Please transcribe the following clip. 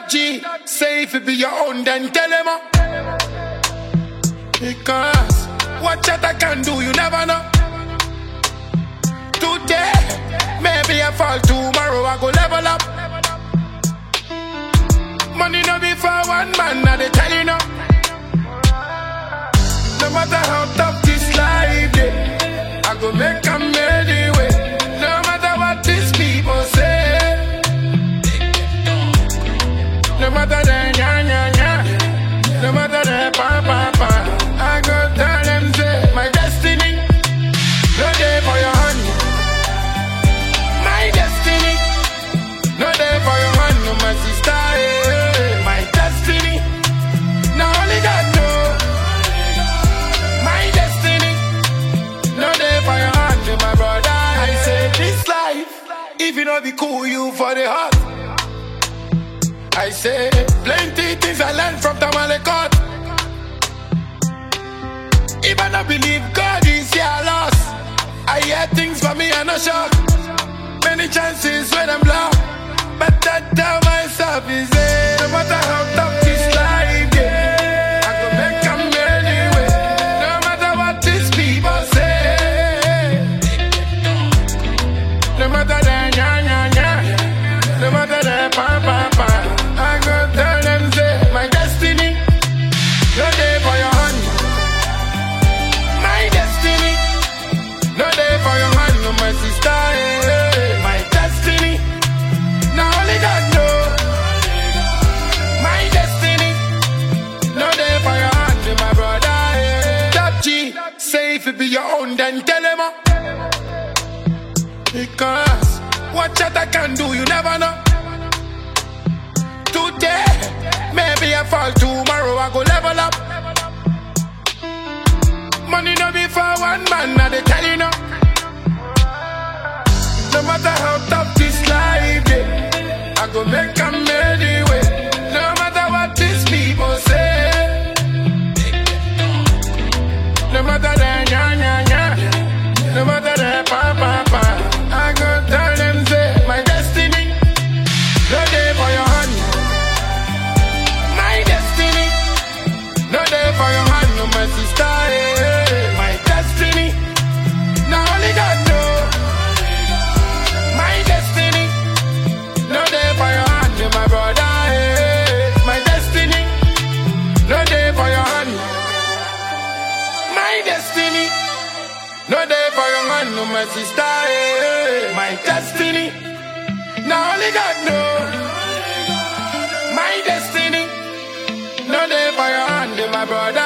Top G, say if it be your own, then tell him. uh. Because what chat I can do, you never know. Today, maybe I fall tomorrow, I go level up. Money no be for one man, now they tell you no. No matter how tough this life is, I go make a anyway. No matter what these people say. No matter the nya nya nya, no matter the pa pa pa, I go tell them say my destiny, no day for your hand. My destiny, no day for your hand, no my sister. eh. My destiny, now only God know. My destiny, no day for your hand, my brother. I say this life, if you know be cool, you for the heart. I say plenty things I learned from Tamale God. If I not believe God is here, I lost. I hear things for me, I no shock. Many chances when I'm lost. But I tell myself is it no matter how tough this life get, I go make them anyway. No matter what these people say. No matter the nya nya nya, no matter the pa pa pa, I go tell them say my destiny, no day for your hand. My destiny, no day for your hand, no my sister. eh. My destiny, now only God know. My destiny, no day for your hand, my brother. eh. Top G, say if it be your own, then tell him. uh. Because what chat I can do, you never know. Today, maybe I fall tomorrow, I go level up. Money no be for one man, now they tell you no. No matter how tough this life is, I go make them anyway. No matter what these people say. No matter the nya nya nya, no matter the pa pa pa, I go tell them say my destiny, no day for your hand. My destiny, no day for your hand, no my sister. eh. My destiny, now only God know. My destiny, no day for your hand, no my brother. eh. My destiny, no day for your hand. My destiny, no day for your hand, no my sister. eh. My destiny, now only God know. My destiny, no day for your hand, my brother.